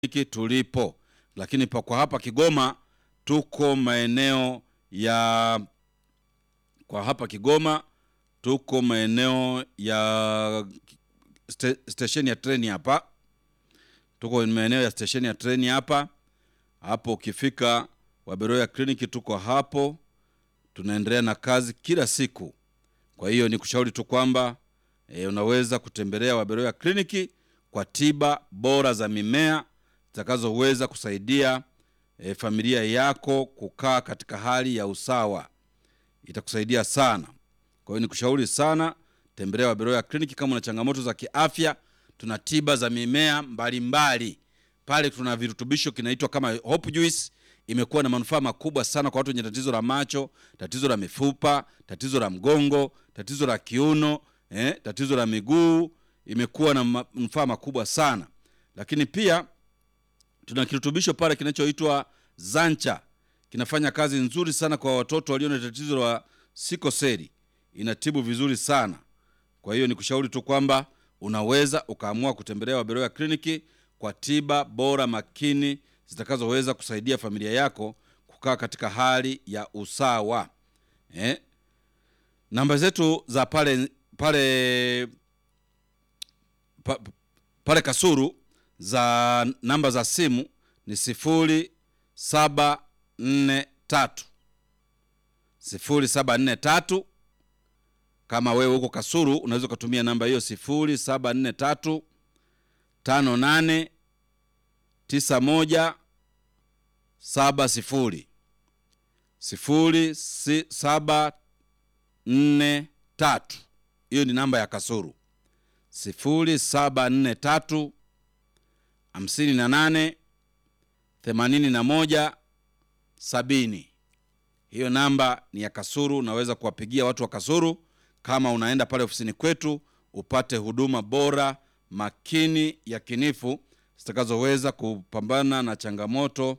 hiki tulipo, lakini pa kwa hapa Kigoma tuko maeneo ya kwa hapa Kigoma tuko maeneo ya ste, stesheni ya treni hapa, tuko maeneo ya stesheni ya treni hapa hapo. Ukifika Waberoya kliniki tuko hapo, tunaendelea na kazi kila siku. Kwa hiyo ni kushauri tu kwamba e, unaweza kutembelea Waberoya kliniki kwa tiba bora za mimea zitakazoweza kusaidia e, familia yako kukaa katika hali ya usawa, itakusaidia sana. Kwa hiyo nikushauri sana, tembelea Waberoya kliniki kama una changamoto za kiafya. Tuna tiba za mimea mbalimbali pale, tuna virutubisho kinaitwa kama Hope Juice imekuwa na manufaa makubwa sana kwa watu wenye tatizo la macho, tatizo la mifupa, tatizo la mgongo, tatizo la kiuno, eh, tatizo la miguu, imekuwa na manufaa makubwa sana. Lakini pia tuna kirutubisho pale kinachoitwa Zancha, kinafanya kazi nzuri sana kwa watoto walio na tatizo la sikoseli, inatibu vizuri sana. Kwa hiyo nikushauri tu kwamba unaweza ukaamua kutembelea Waberoya kliniki kwa tiba bora makini zitakazoweza kusaidia familia yako kukaa katika hali ya usawa eh? Namba zetu za pale pale pa, pale Kasuru za namba za simu ni sifuri saba nne tatu sifuri saba nne tatu. Kama wewe huko Kasuru unaweza ukatumia namba hiyo sifuri saba nne tatu tano nane tisa moja saba sifuri sifuri si, saba nne tatu. Hiyo ni namba ya Kasuru, sifuri saba nne tatu hamsini na nane themanini na moja sabini. Hiyo namba ni ya Kasuru. Unaweza kuwapigia watu wa Kasuru kama unaenda pale ofisini kwetu upate huduma bora makini ya kinifu zitakazoweza kupambana na changamoto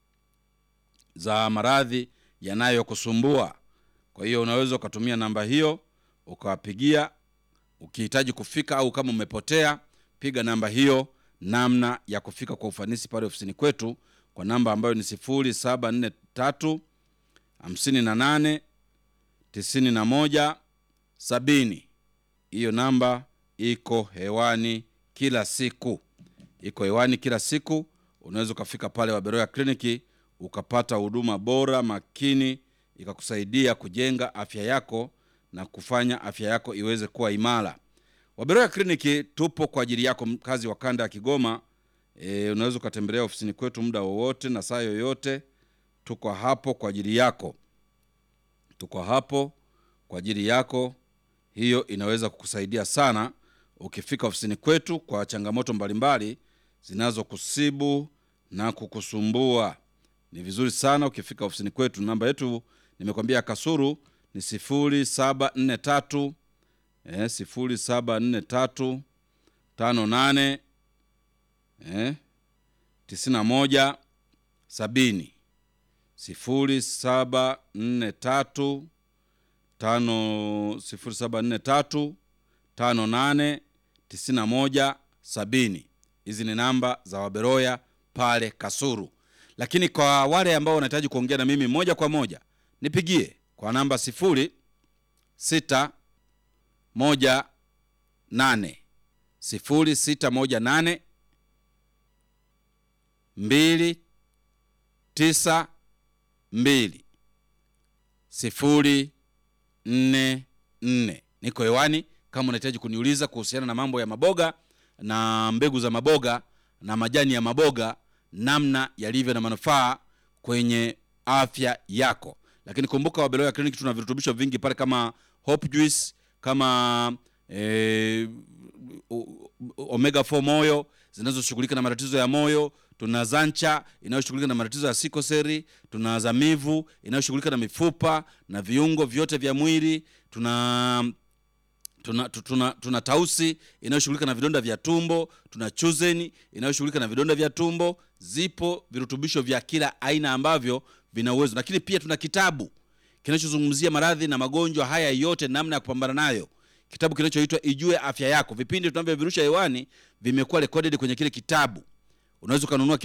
za maradhi yanayokusumbua. Kwa hiyo unaweza ukatumia namba hiyo ukawapigia ukihitaji kufika, au kama umepotea, piga namba hiyo, namna ya kufika kwa ufanisi pale ofisini kwetu kwa namba ambayo ni sifuri saba nne tatu hamsini na nane tisini na moja sabini. Hiyo namba iko hewani kila siku, iko hewani kila siku. Unaweza ukafika pale Waberoya kliniki ukapata huduma bora makini, ikakusaidia kujenga afya yako na kufanya afya yako iweze kuwa imara. Waberoya kliniki tupo kwa ajili yako, mkazi wa kanda ya Kigoma. E, unaweza ukatembelea ofisini kwetu muda wowote na saa yoyote. Tuko hapo kwa ajili yako, tuko hapo kwa ajili yako. Hiyo inaweza kukusaidia sana ukifika ofisini kwetu kwa changamoto mbalimbali zinazokusibu na kukusumbua. Ni vizuri sana ukifika ofisini kwetu. Namba yetu nimekwambia Kasuru ni sifuri saba nne tatu eh, sifuri saba nne tatu tano nane eh, tisini na moja sabini sifuri saba nne tatu tano sifuri saba nne tatu tano nane tisini na moja sabini. Hizi ni namba za Waberoya pale Kasuru. Lakini kwa wale ambao wanahitaji kuongea na mimi moja kwa moja, nipigie kwa namba sifuri sita moja nane sifuri sita moja nane mbili tisa mbili sifuri nne nne. Niko hewani kama unahitaji kuniuliza kuhusiana na mambo ya maboga na mbegu za maboga na majani ya maboga, namna yalivyo na manufaa kwenye afya yako. Lakini kumbuka, Wabeloya Clinic tuna virutubisho vingi pale kama Hope Juice, kama eh, omega 4 moyo zinazoshughulika na matatizo ya moyo. Tuna Zancha inayoshughulika na matatizo ya sikoseri. Tuna Zamivu inayoshughulika na mifupa na viungo vyote vya mwili. Tuna tuna, tuna, tuna Tausi inayoshughulika na vidonda vya tumbo. Tuna Chuzeni inayoshughulika na vidonda vya tumbo. Zipo virutubisho vya kila aina ambavyo vina uwezo, lakini pia tuna kitabu kinachozungumzia maradhi na magonjwa haya yote, namna ya kupambana nayo kitabu kinachoitwa Ijue Afya Yako. Vipindi tunavyovirusha hewani vimekuwa recorded kwenye kile kitabu. unaweza ukanunua